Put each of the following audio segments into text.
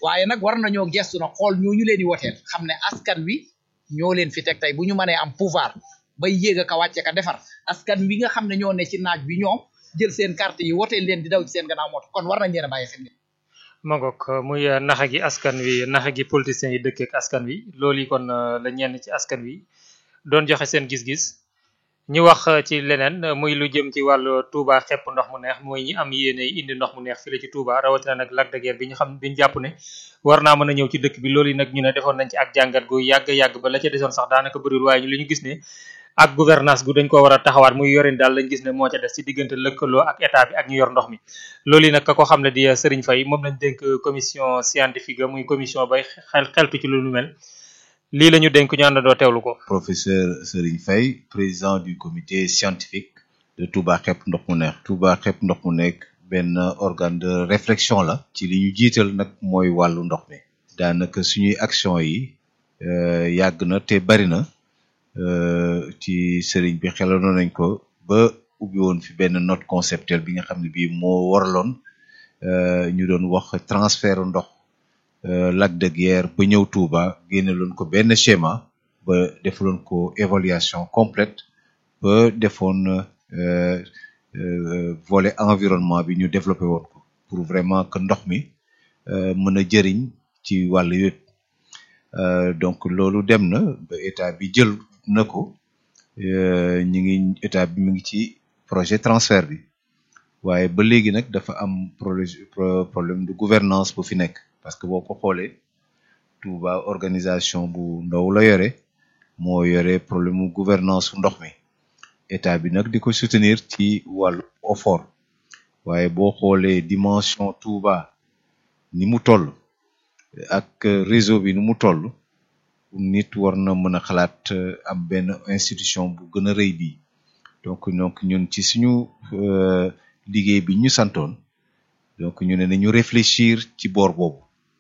waaye nag war nañoo gestu na xool ñooñu leen di woteel xam ne askan wi ñoo leen fi teg tey bu ñu mënee am pouvoir bay yéeg a ka wàcce ka defar askan wi nga xam ne ñoo ne ci naaj bi ñoom jël seen carte yi woteel leen di daw ci seen gannaaw moto kon war nañ leen a bàyyi xel ma ngoog muy naxa gi askan wi naxa gi politiciens yi dëkk ak askan wi loolu yi kon la ñenn ci askan wi doon joxe seen gis-gis ñu wax ci leneen muy lu jëm ci wàllu Touba xepp ndox mu neex mooy ñi am yéene indi ndox mu neex fii la ci Touba rawatina nag Lac de Guiers bi ñu xam bi ñu jàpp ne war naa mën a ñëw ci dëkk bi loolu yi nag ñu ne defoon nañ ci ak jàngat gu yàgg-yàgg ba la ca desoon sax daanaka bëriwul waaye ñu li ñu gis ne ak gouvernance gu dañ ko war a taxawaat muy yorin daal lañ gis ne moo ca des ci diggante lëkkaloo ak état bi ak ñu yor ndox mi loolu yi nag ka ko xam ne di Serigne Faye moom lañ dénk commission scientifique muy commission bay xel xeltu ci lu nu mel lii la ñu dénk ñu àndandoo teewlu ko. professeur Serigne Faye président du comité scientifique de Touba xepp ndox mu neex. Touba xepp ndox mu nekk benn organe de réflexion la. ci li ñu jiital nag mooy wàllu ndox mi. daanaka suñuy action yi yàgg na te bari na ci Serigne bi xelaloon nañ ko ba ubbi woon fi benn note conceptuelle bi nga xam ne bii moo waraloon ñu doon wax transfert ndox. Lac de Guiers ba ñëw Touba génneloon ko benn schéma ba defaloon ko évaluation complète ba defoon volet environnement bi ñu développé woon ko pour vraiment que ndox mi mën a jëriñ ci wàll yëpp donc loolu dem na ba état bi jël na ko ñu ngi état bi mu ngi ci projet transfert bi waaye ba léegi nag dafa am problème de gouvernance bu fi nekk parce que boo ko xoolee Touba organisation bu ndaw la yore moo yore problème mu gouvernance su ndox mi état bi nag di ko soutenir ci wàllu effort waaye boo xoolee dimension Touba ni mu toll ak réseau bi ni mu toll nit war na mën a xalaat am benn institution bu gën a rëy bii donc donc ñun ci suñu liggéey bi ñu santoon donc ñu ne nañu réfléchir ci boor boobu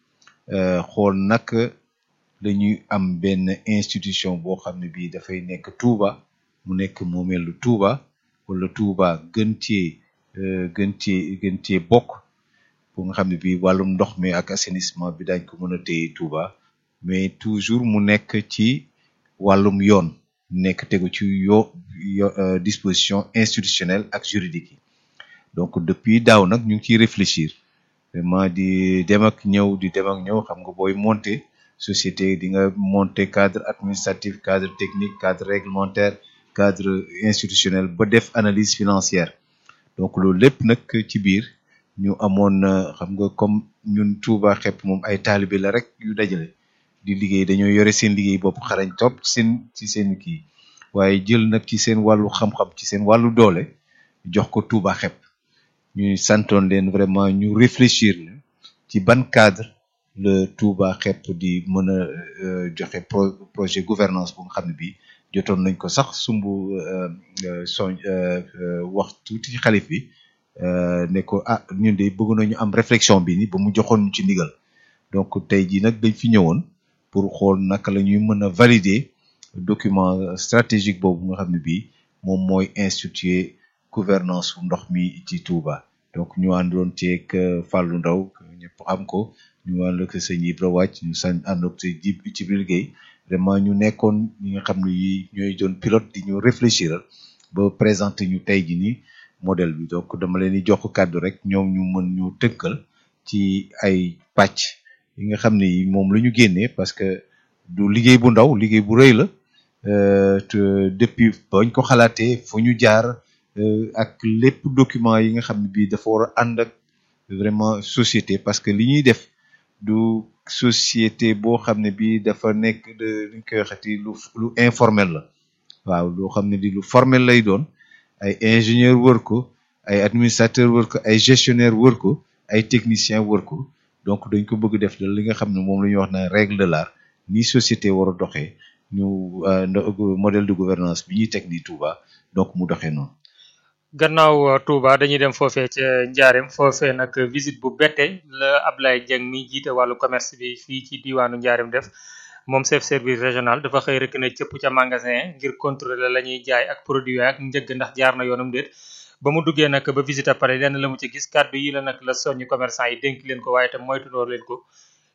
xool naka lañuy am benn institution boo xam ne bii dafay nekk Touba mu nekk moomeelu Touba wala Touba gën cee gën cee gën cee bokk bu nga xam ne bii wàllum ndox mi ak assainissement bi dañ ko mën a téye Touba mais toujours mu nekk ci wàllum yoon nekk tegu ci yo disposition institutionnelle ak juridique yi donc depuis daaw nag ñu ngi ciy réfléchir vraiment di dem ak ñëw di dem ak ñëw xam nga booy monter société di nga monter cadre administratif cadre technique cadre réglementaire cadre institutionnel ba def analyse financière donc loolu lépp nag ci biir ñu amoon xam nga comme ñun Touba xepp moom ay taalibe la rek yu dajale di liggéey dañoo yore seen liggéey bopp xarañ topp seen ci seen kii waaye jël nag ci seen wàllu xam-xam ci seen wàllu doole jox ko Touba xepp ñuy santoon leen vraiment ñu réfléchir la ci ban cadre le Touba xepp di mën a joxe projet gouvernance bu nga xam ne bii jotoon nañ ko sax sumb soñ wax tuuti ci xalif bi ne ko ah ñun de bëgg nañu am réflexion bi ni ba mu joxoon ñu ci ndigal donc tey jii nag dañ fi ñëwoon pour xool naka la ñuy mën a valider document stratégique boobu nga xam ne bii moom mooy instituer gouvernance su ndox mi ci Touba donc ñu àndoon ceeg Fallou Ndaw ñëpp xam ko ñu ànd ak sëñ Ibra wàcc ñu sañ ànd ak ci Jibril Gueye vraiment ñu nekkoon ñi nga xam ne yi ñooy doon pilote di ñu réfléchir ba présenter ñu tey ji ni modèle bi donc dama leen di jox kàddu rek ñoom ñu mën ñu tënkal ci ay pàcc yi nga xam ne yi moom la ñu génnee parce que du liggéey bu ndaw liggéey bu rëy la te depuis bañ ko xalaatee fu ñu jaar ak lépp document yi nga xam ne bii dafa war a ànd ak vraiment société parce que li ñuy def du société boo xam ne bii dafa nekk de luñ koy waxati lu lu informel la waaw loo xam ne di lu formel lay doon ay ingénieur wër ko ay administrateur wër ko ay gestionnaire wër ko ay technicien wër ko donc dañ ko bëgg def li nga xam ne moom la ñuy wax na règle de l'art ni société war a doxee ñu modèle de gouvernance bi ñuy teg nii Touba donc mu doxee noonu gannaaw Touba dañuy dem foofee ca Njaareem foofee nag visite bu bette la Ablaye Dieng mi jiite wàllu commerce bi fii ci diwaanu Njaareem def moom chef service régional dafa xëy rek ne cëpp ca magasin ngir contrôler la ñuy jaay ak produit ak njëgg ndax jaar na yoonam déet ba mu duggee nag ba visite pare lenn la mu ci gis kàddu yi la nag la soññu commerçant yi dénk leen ko waaye tam moytuloo leen ko